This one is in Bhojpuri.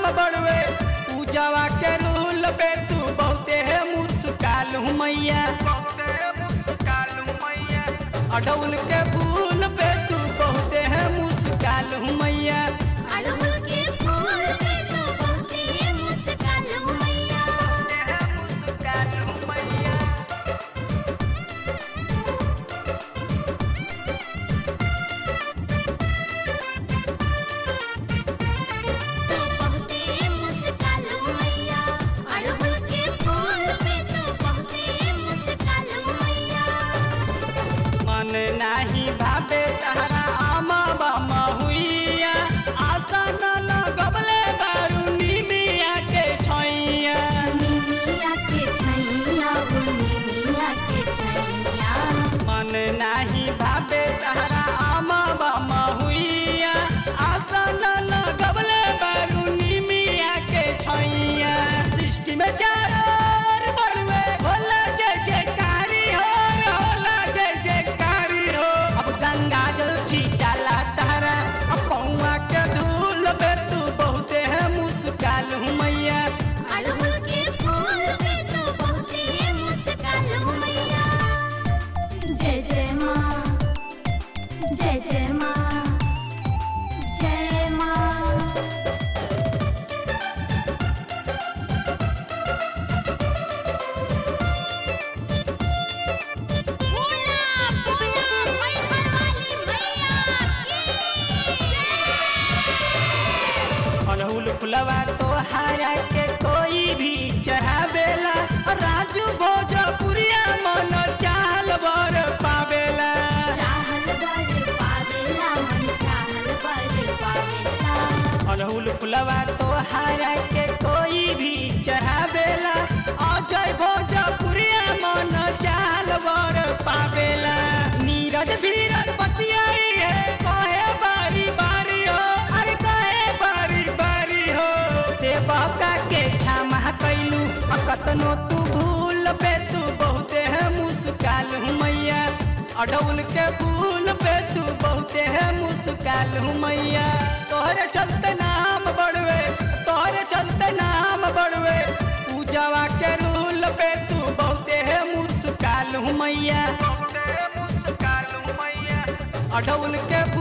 बड़वे पूजावा के रूल पे तू बहुते है मुस्कालू मैया अडौल के फूल पे तू बहुते है मुस्कालू मैया अड़हुल के फूल पे तो बहुते मुस्कालू मैया तो बहुते मुस्कालू मैया अड़हुल के फूल पे तो बहुते मुस्कालू मैया मन नाही भावे तारा आमा बामा हुइया आशा न लगबले बारूनी मिया के छैया निमिया के छैया ओ निमिया के छैया मन नाही भावे तारा आमा बामा हुइया आशा न लगबले बारूनी मिया के छैया सृष्टि में चारों बड़वे होला जय जयकारी हो होला जय जयकारी हो अब गंगा जल छीटाला तारा अब पौआ के धूल पे तू बहुते है मुस्कालू मैया अड़हुल के फूल पे तो बहुते मुस्कालू मैया जय जय माँ जय जय माँ जय माँ बोला बोला मैहर वाली मैया अड़हुल फुलवा तो हरा के कोई भी चढ़ावेला राजू भोजपुरिया मन चाल बर पावेला चाहल बर पावेला मन चाहल बर पावेला अड़हुल फुलवा तो हरा के कोई भी चढ़ावेला अजय भोजपुरिया मन चाल बर पावेला नीरज धीरज बतियाई है कहे बारी बारी हो अरे कहे बारी बारी हो से बका के क्षमा कैलू कतनो तू भूल पे तू बहुते है मुस्कालू मैया अडौल के फूल पे तू बहुते है मुस्कालू मैया तोहरे चलते नाम बढ़वे तोहरे चलते नाम बढ़वे पूजावा के रूल पे तू बहुते है मुस्कालू मैया अडौल के